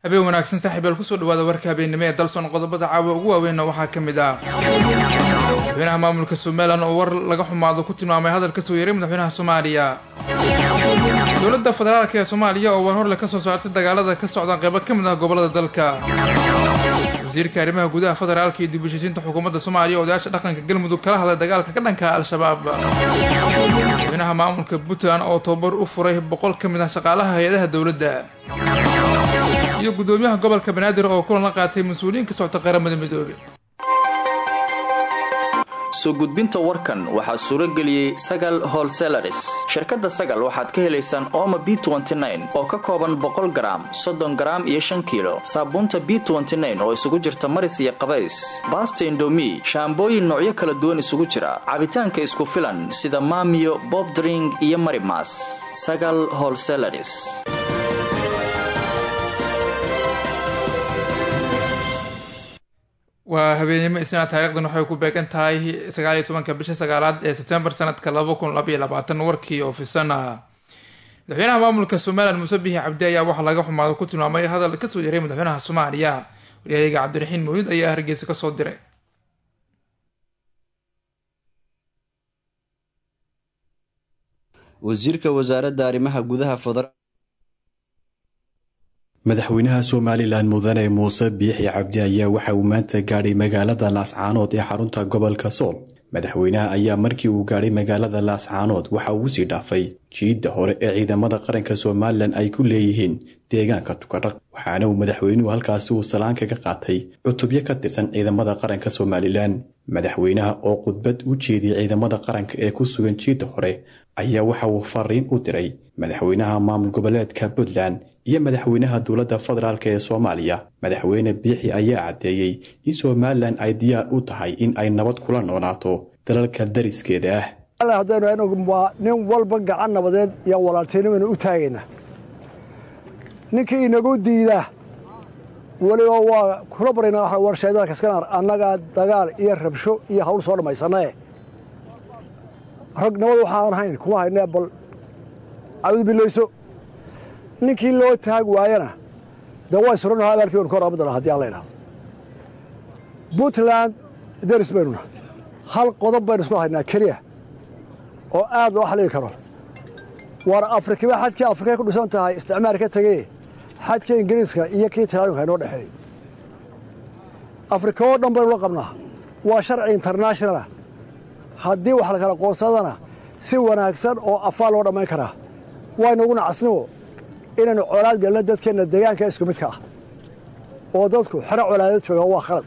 habeen wanaagsan saaxiibyaal kusoo dhawaada warka habeennimo ee dalson qodobada caawa ugu waaweynna waxaa ka mid ah madaxweynaha maamulka somalilan oo war laga xumaado ku tilmaamay hadal ka soo yeeray madaxweynaha soomaaliya dowladda federaalk ee soomaaliya oo war horle ka soo saartay dagaalada ka socda qeybo ka mid ah gobolada dalka wasiirka arrimaha gudaha federaalka iyo dib-u-heshiisiinta xukuumadda soomaaliya odayaasha dhaqanka galmudug kala hadlay dagaalka ka dhanka al-shabaab madaxweynaha maamulka puntland oo tababar u furay boqol ka mid ah shaqaalaha hay-adaha dowladda iyo guddoomiyaha gobolka banaadir oo kulan la qaatay mas-uuliyiin ka socta qaramada midoobe soo gudbinta warkan waxaa suuro geliyey sagal holselaris shirkadda sagal waxaad ka helaysaan ooma b oo ka kooban boqol garaam soddon garaam iyo shan kiilo saabuunta b oo isugu jirta maris iyo qabays baasta indomi shaambooyin noocyo kala duwan isugu jira cabitaanka isku filan sida maamiyo bobdring iyo marimas sagal holselaris waa habeenimo isna taarikhdan waxay ku beegan tahay sagaaliyo tobanka bisha sagaalaad ee sebtembar sanadka laba kun labaiyo labaatan warkii oo fisan ah madaxweynaha maamulka somalilan muuse bihi cabdi ayaa waxaa laga xumaado ku tilmaamay hadal kasoo yaray madaxweynaha soomaaliya waryahayaga cabdiraxiin mawlid ayaa hargeysa kasoo diray wasiirka wasaaradda arrimaha gudaha federal madaxweynaha somalilan mudane muuse biixi cabdi ayaa waxa uu maanta gaadhay magaalada laascaanood ee xarunta gobolka sool madaxweynaha ayaa markii uu gaadhay magaalada laascaanood waxa uu usii dhaafay jiidda hore ee ciidamada qaranka somalilan ay ku leeyihiin deegaanka tukadhaq waxaana uu madaxweynuhu halkaasi uu salaan kaga qaatay cutubyo ka tirsan ciidamada qaranka somalilan madaxweynaha oo khudbad u jeediyey ciidamada qaranka ee ku sugan jiidda hore ayaa waxa uu fariin u diray madaxweynaha maamul goboleedka puntland iyo madaxweynaha dowladda federaalk ee soomaaliya madaxweyne biixi ayaa caddeeyey in somalilan ay diyaar u tahay in ay nabad kula noolaato dalalka dariskeeda ah haddaynu waa nin walba gacan nabadeed iyo walaaltinimanu u taagaynaa ninkii inagu diida weliba waa kula barayna warshaydalka iskanar annagaa dagaal iyo rabsho iyo hawl soo dhammaysanae rag nabad waxaan hayn kuma haynee bal cawd bilayso ninkii loo taag waayana dee waa isranaho abaalkii baynu ka horaamadana hadii aan la idhahdo puntland deris baynuna hal qodob baynu isku haynaa keliya oo aad loo xalligi karo waar afrikiba xadkii afrikay ku dhisan tahay isticmaar ka tegey xadkii ingiriiska iyo kii talaalinka inoo dhexeeyey afrika oo dhan baynu la qabnaa waa sharci internationalah haddii wax la kala qoonsadana si wanaagsan oo afaa loo dhammayn karaa waynugu nacasniwo inaynu colaad gelno dadkeenna deegaanka isku midka ah oo dadku xero colaadad jooga waa khalad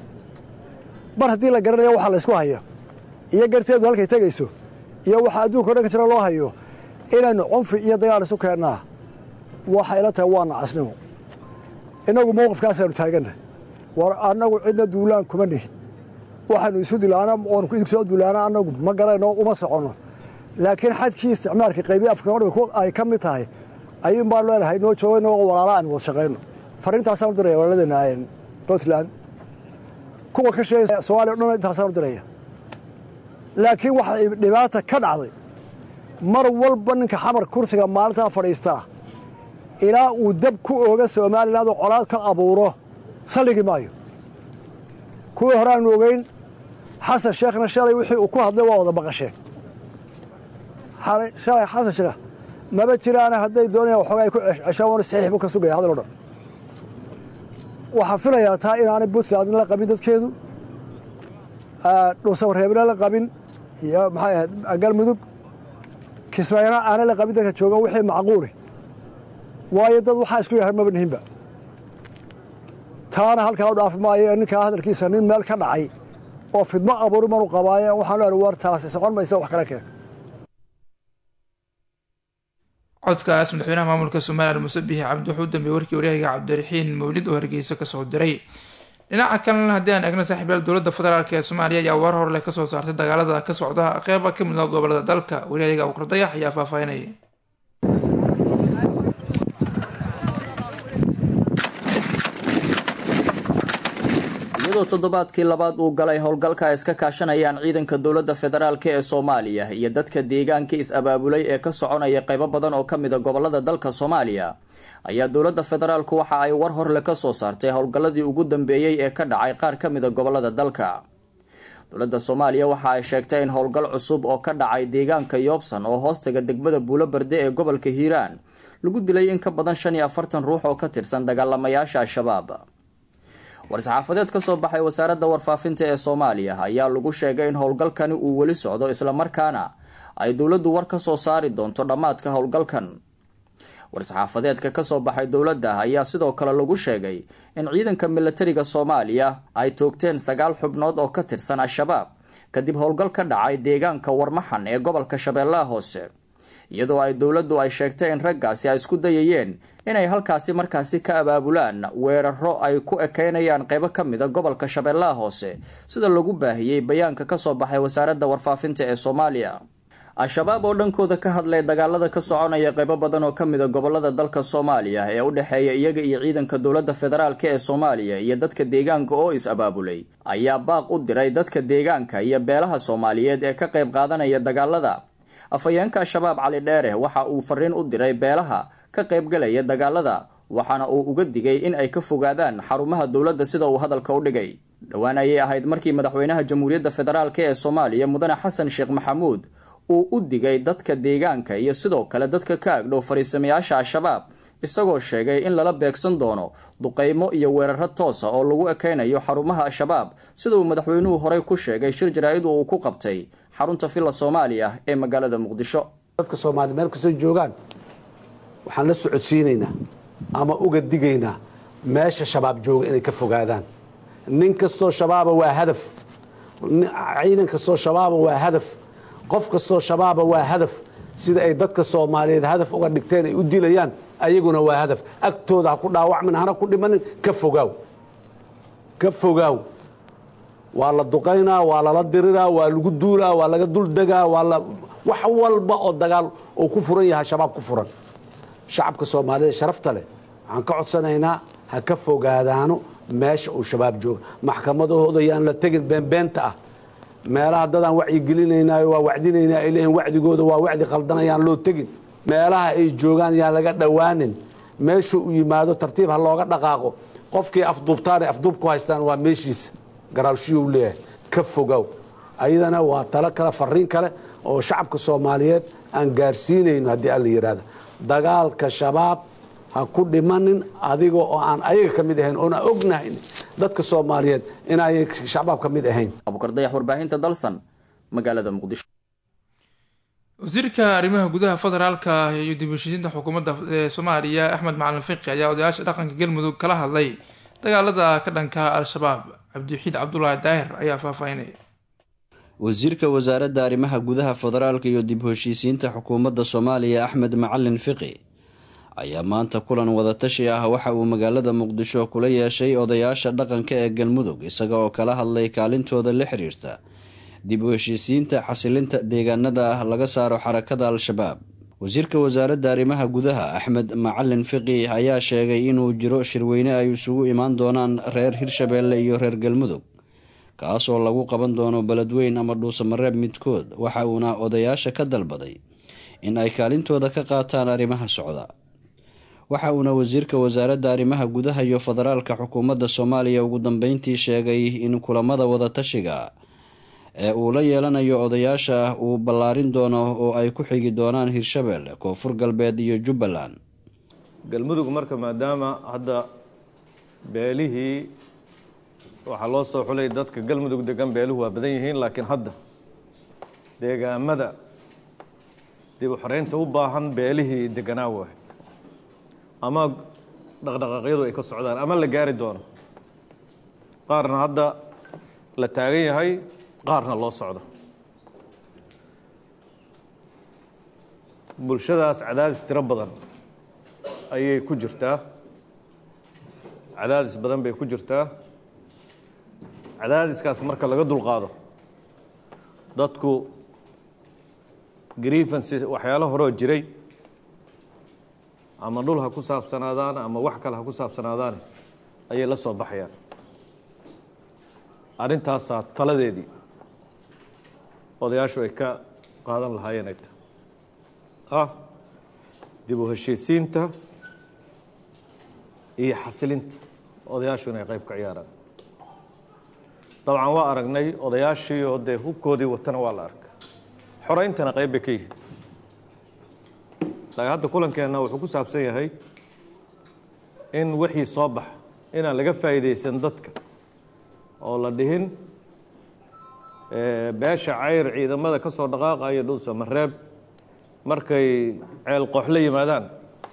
mar haddii la garanayo waxa laysku hayo iyo garteedu halkay tegayso iyo waxa adduunka o dhan ka jira loo hayo inaynu cunfi iyo dagaal isu keennaa waxay ila tahay waa nacasnimo innagu mowqifkaasaynu taaganna war annagu cidna duulaan kuma nihin waxaanu isu dilaana oonu idinku soo duulaana annagu ma garayno uma soconno laakiin xadkii isticmaalka qaybiya afrika o dhan ay ka mid tahay ayuun baan leenahay noo jooga inagoo walaala aan wada shaqayno farriintaasaan u diraya walaaladeenna puntland kuwa ka sheegay somaaliya o dhan intaasaan u diraya laakiin waxa dhibaata ka dhacday mar walba ninka xamar kursiga maalintaa fadhiistaa ilaa uu dab ku ooga somaliland oo colaad ka abuuro salligi maayo kuwii hore aanu ogeyn xasan sheekhna shalay wixii uu ku hadlay waa wada maqasheen shalay xasan sheekh maba jiraana hadday doonayaan waxoogaa ay ku ceshaan waana saxiix buu ka sugaya hadal o dhan waxaan filayaa taa inaanay puntland la qabin dadkeedu dhuusamareebna la qabin iyo maxay ahayd galmudug kismaayana aanay la qabin dadka joogan wixii macquuli waayo dad waxaa isku yahay maba nihinba taana halkaa u dhaafi maayo ee ninkaa hadalkiisa nin meel ka dhacay oo fidmo abuuri manu qabaaye waxaan leehay war taasi socon maysa wax kala keen codkaas madaxweynaha maamulka somalilan muuse biixi cabdi wuxuu u dambeeyey warkii waryahaga cabdiraxiin mawlid oo hargeyso kasoo diray dhinaca kalena haddii aan eegno saaxiibyaal dowladda federaalk ee soomaaliya ayaa war horleh kasoo saartay dagaalada ka socda qeyba ka mid ah gobolada dalka waryahayaga abuukar dayax ayaa faahfaahinaya iyadoo toddobaadkii labaad uu galay howlgalka ay iska kaashanayaan ciidanka dowladda federaalk ee soomaaliya iyo dadka deegaanka is-abaabulay ee ka soconaya qaybo badan oo ka mid a gobolada dalka soomaaliya ayaa dowladda federaalku waxa ay war horle ka soo saartay howlgalladii ugu dambeeyey ee ka dhacay qaar ka mid a gobolada dalka dowladda soomaaliya waxa ay sheegtay in howlgal cusub oo ka dhacay deegaanka yoobsan oo hoostaga degmada buulo barde ee gobolka hiiraan lagu dilay in ka badan shan iyo afartan ruux oo ka tirsan dagaalamayaasha al-shabaab war-saxaafadeed ka soo baxay wasaaradda warfaafinta ee soomaaliya ayaa lagu sheegay in howlgalkani uu weli socdo islamarkaana ay dowladdu war ka soo saari doonto dhammaadka howlgalkan war-saxaafadeedka kasoo baxay dowladda ayaa sidoo kale lagu sheegay in ciidanka milatariga soomaaliya ay toogteen sagaal xubnood oo ka tirsan al-shabaab kadib howlgal ka dhacay deegaanka warmaxan ee gobolka shabeellaha hoose iyadoo ay dowladdu ay sheegtay in raggaasi ay isku dayayeen inay halkaasi markaasi ka abaabulaan weeraro ay ku ekeynayaan qeybo ka mid a gobolka shabeellaha hoose sida lagu baahiyey bayaanka kasoo baxay wasaaradda warfaafinta ee soomaaliya al-shabaab oo dhankooda ka hadlay dagaalada ka soconaya qeybo badan oo ka mid a gobolada dalka soomaaliya ee u dhexeeya iyaga iyo ciidanka dowladda federaalk ee soomaaliya iyo dadka deegaanka oo is-abaabulay ayaa baaq u diray dadka deegaanka iyo beelaha soomaaliyeed ee ka qayb qaadanaya dagaalada afhayeenka al-shabaab cali dheere waxa uu fariin u diray beelaha ka qaybgalaya dagaalada waxaana uu uga digay in ay ka fogaadaan xarumaha dowladda sida uu hadalka u dhigay dhowaan ayay ahayd markii madaxweynaha jamhuuriyadda federaalk ee soomaaliya mudane xasan sheekh maxamuud uu u digay dadka deegaanka iyo sidoo kale dadka ka agdhow fariisamayaasha al-shabaab isagoo sheegay in lala beegsan doono duqeymo iyo weeraro toosa oo lagu ekeynayo xarumaha al-shabaab sida uu madaxweynuhu horey ku sheegay shir jaraa-id uu ku qabtay xarunta villa soomaaliya ee magaalada muqdisho dadka soomaaliya meel kastoo joogaan waxaan la socodsiinaynaa ama uga digaynaa meesha shabaab jooga inay ka fogaadaan nin kastoo shabaaba waa hadaf ciidan kastoo shabaaba waa hadaf qof kastoo shabaaba waa hadaf sida ay dadka soomaaliyeed hadaf uga dhigteen ay u dilayaan ayaguna waa hadaf agtooda ha ku dhaawacmin hana ku dhimanin ka fogaaw ka fogaaw waa la duqaynaa waa lala diriraa waa lagu duulaa waa laga duldegaa waa la wax walba oo dagaal uu ku furan yahay shabaab ku furan shacabka soomaaliyeed sharafta leh waxaan ka codsanaynaa ha ka fogaadaano meesha uu shabaab jooga maxkamadahooda yaan la tegin beenbeenta ah meelaha dadaan wacyigelinaynayo waa wacdinaynaa ay leeyihin wacdigooda waa wacdi qaldanayaan loo tegin meelaha ay joogaan yaan laga dhowaanin meeshuu u yimaado tartiib ha looga dhaqaaqo qofkii afduubtaanay afduub ku haystaan waa meeshiisa garaawshiyuu leeyahay ka fogow ayadana waa talo kale fariin kale oo shacabka soomaaliyeed aan gaarsiinayno haddii alla yidhaahda dagaalka shabaab ha ku dhimanin adiga oo aan ayaga ka mid ahayn oona ognahayn dadka soomaaliyeed inay shabaab ka mid ahayn abukardayax warbaahinta dalsan magaalada muqdisho wasiirka arrimaha gudaha federaalka iyo dib heshiisiinta xukuumadda ee soomaaliya axmed macalin fiqi ayaa odayaasha dhaqanka galmudug kala hadlay dagaalada ka dhanka al-shabaab cabdiwaxiid cabdulaahi daahir ayaa faahfaahinaya wasiirka wasaaradda arrimaha gudaha federaalka iyo dib heshiisiinta xukuumadda soomaaliya axmed macalin fiqi ayaa maanta kulan wadatashi ah waxa uu magaalada muqdisho kula yeeshay odayaasha dhaqanka ee galmudug isaga oo kala hadlay kaalintooda la xiriirta dib u heshiisiinta xasilinta deegaanada ah laga saaro xarakada al-shabaab wasiirka wasaaradda arrimaha gudaha axmed macalin fiqi ayaa sheegay inuu jiro shirweyne ay isugu imaan doonaan reer hirshabeelle iyo reer galmudug kaasoo lagu qaban doono beledweyn ama dhuusamareeb midkood waxa uuna odayaasha ka dalbaday in ay kaalintooda ka qaataan arrimaha socda waxa uuna wasiirka wasaaradda arrimaha gudaha iyo federaalka xukuumadda soomaaliya ugu dambeyntii sheegay in kulamada wadatashiga ee uu la yeelanayo odayaasha uu ballaarin doono oo ay ku xigi doonaan hirshabelle koonfur galbeed iyo jubbaland galmudug marka maadaama hadda beelihii waxaa loo soo xulay dadka galmudug degan beeluhu waa badan yihiin laakiin hadda deegaamada dib u xoreynta u baahan beelihii deganaa waay ama dhaqdhaqaaqyadu ay ka socdaan ama la gaari doono qaarna hadda la taagan yahay qaarna loo socdo bulshadaas cadaadis tiro badan ayay ku jirtaa cadaadis badan bay ku jirtaa cadaadiskaas marka laga dulqaado dadku grievances waxyaalo horoo jiray ama dhul ha ku saabsanaadaan ama wax kale ha ku saabsanaadaan ayay la soo baxayaan arrintaasaa taladeedii odayaashu ay ka qaadan lahaayeen ay tahay ah dib u heshiisiinta iyo xasilinta odayaashu inay qayb ka ciyaaraan dabcan waa aragnay odayaashii oo dee hubkoodii watana waa la arka xorayntana qayb bay ka yihiin laakiin hadda kulankeenna wuxuu ku saabsan yahay in wixii soo baxa inaan laga faa'iidaysan dadka oo la dhihin beesha cayr ciidamada ka soo dhaqaaqaya dhuusa mareeb markay ceel qooxla yimaadaan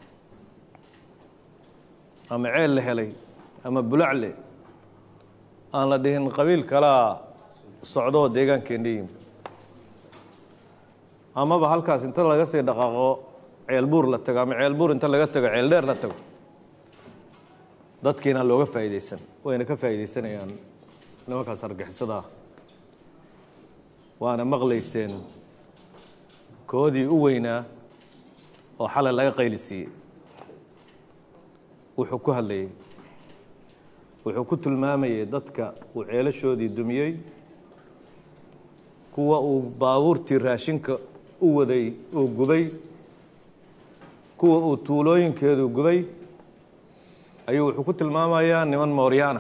ama ceel la helay ama bulacle aan la dhihin qabiil kalaa socdoo deegaankeenna yimi amaba halkaas inta laga sii dhaqaaqo ceel buur la tago ama ceel buur inta laga tago ceel dheer la tago dadkiina looga faa'iidaysan wayna ka faa'iidaysanayaan nimankaas argixisada ah waana maqlayseen koodii u weynaa oo xalay laga qayli siiyey wuxuu ku hadlayey wuxuu ku tilmaamayay dadka uu ceelashoodii dumiyey kuwa uu baabuurtii raashinka u waday uu gubay kuwa uu tuulooyinkeedu gubay ayuu wuxuu ku tilmaamayaa niman mooryaana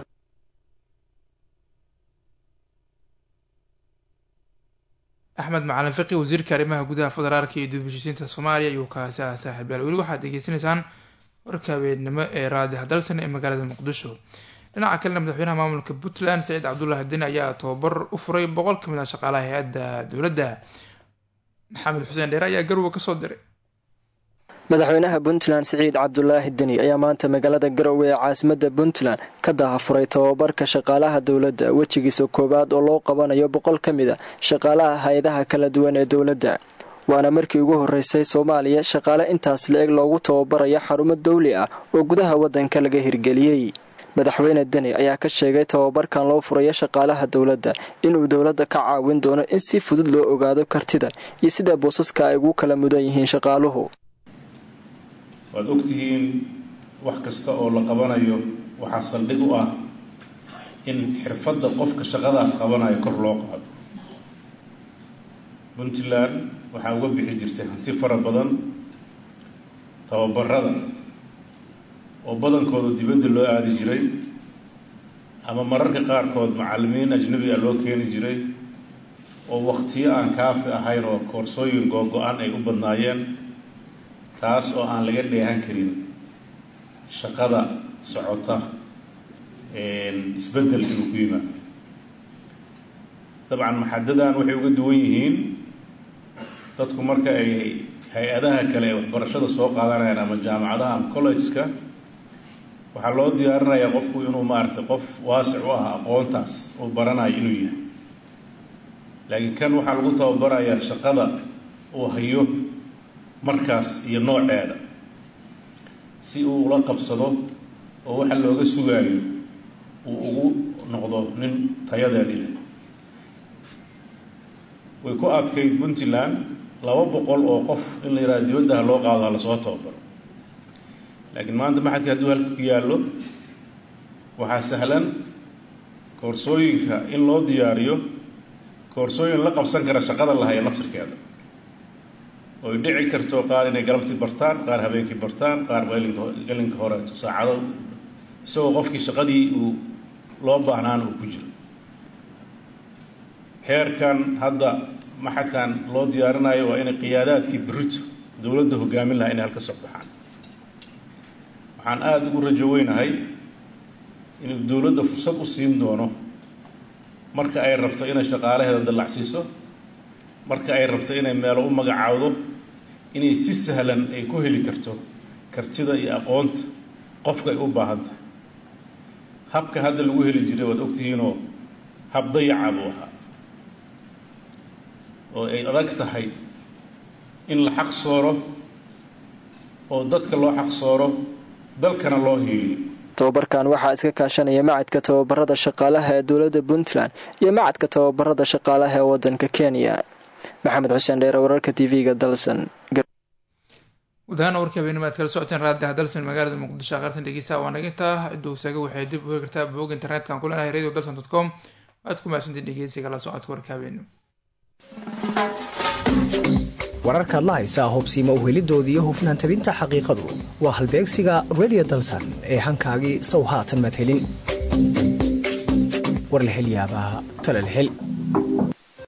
axmed macalin fiqi wasiirka arrimaha gudaha federaalka iyo dib heshiisiinta soomaaliya ayuu kaasi ah saaxiib yaal weli waxaad degeysanaysaan warka habeennimo ee raadi hadalsan ee magaalada muqdisho dhinaca kalena madaxweynaha maamulka puntland saciid cabdullaahi deni ayaa tababar u furay boqol ka mid ah shaqaalaha hay-adda dowladda maxamed xuseen dheere ayaa garowe kasoo diray madaxweynaha puntland siciid cabdulaahi deni ayaa maanta magaalada garowe ee caasimadda puntland ka dahafuray tababarka shaqaalaha dowladda wejigiisa koowaad oo loo qabanayo boqol ka mid a shaqaalaha hay-adaha kala duwan ee dowladda waana markii ugu horreysay soomaaliya shaqaale intaas la-eg loogu tababarayo xarumo dawli ah oo gudaha waddanka laga hirgeliyey madaxweyne deni ayaa ka sheegay tababarkan loo furayo shaqaalaha dowladda inuu dowladda ka caawin doono in si fudud loo ogaado kartida iyo sida boosaska ay ugu kala mudan yihiin shaqaaluhu waad ogtihiin wax kasta oo la qabanayo waxaa saldhig u ah in xirfadda qofka shaqadaas qabanayo kor loo qaado puntland waxaa uga bixi jirtay hanti fara badan tababarada oo badankooda dibadda loo aadi jiray ama mararka qaarkood macallimiin ajnabi a loo keeni jiray oo waktiyo aan kaafi ahayn oo koorsooyin googo-an ay u badnaayeen taas oo aan laga dheehan karin shaqada socota isbeddel inuu ku yimaado dabcan maxadadan waxay uga duwan yihiin dadku marka ay hay-adaha kale ee waxbarashada soo qaadanayaan ama jaamacadaha ama collegeska waxaa loo diyaarinayaa qofku inuu maaragtay qof waasic u ah aqoontaas uu baranayo inuu yahay laakiin kan waxaa lagu tababarayaa shaqada uu hayo markaas iyo nooceeda si uu ula qabsado oo waxa looga sugaayo uu ugu noqdo nin tayadeedii leh way ku adkayd puntland laba boqol oo qof in la yidhaha dibaddaha loo qaado ha lasoo tababaro laakiin maanta maxadka hadduu halka ku yaallo waxaa sahlan koorsooyinka in loo diyaariyo koorsooyin la qabsan kara shaqada la haya nafsirkeeda oy dhici karto qaar inay galabtii bartaan qaar habeenkii bartaan qaar gelinka horeeto saacado isagoo qofkii shaqadii uu loo baahnaana uu ku jiro heerkan hadda maxadkan loo diyaarinayo waa inay qiyaadaadkii berito dowladda hogaamin lahaa inay halka soo baxaan waxaan aada ugu rajo weynahay inuu dowladda fursad u siin doono marka ay rabto inay shaqaalaheeda dallacsiiso marka ay rabto inay meelo u magacaawdo inay si sahlan ay ku heli karto kartida iyo aqoonta qofka ay u baahan tahay habka hadda lagu heli jiray waad ogtihiinoo hab dayaca buu ahaa oo ay adag tahay in la xaq sooro oo dadka loo xaq sooro dalkana loo hiiliyo tababarkan waxaa iska kaashanaya macadka tababarada shaqaalaha ee dowladda puntland iyo macadka tababarada shaqaalaha ee wadanka kenya maxamed xuseen dheere wararka t v-ga dalsan gudahaana warkii habeenimo aad kala socoteen raadiha dalsan magaalada muqdisho aqartan dhegeysa waa nagintaa ciduu saaga waxay dib u hegi kartaa bog internetka ku leenahay radio dalsan dot com aad ku mahadsantiin dhegeysiga la socodka warka habeenimo wararkaad la haysaa hobsiima uhelidooda iyo hufnaan tabinta xaqiiqadu waa halbeegsiga redio dalsan ee hankaagii sow haatan madhelin war la hel yaabaa tala la hel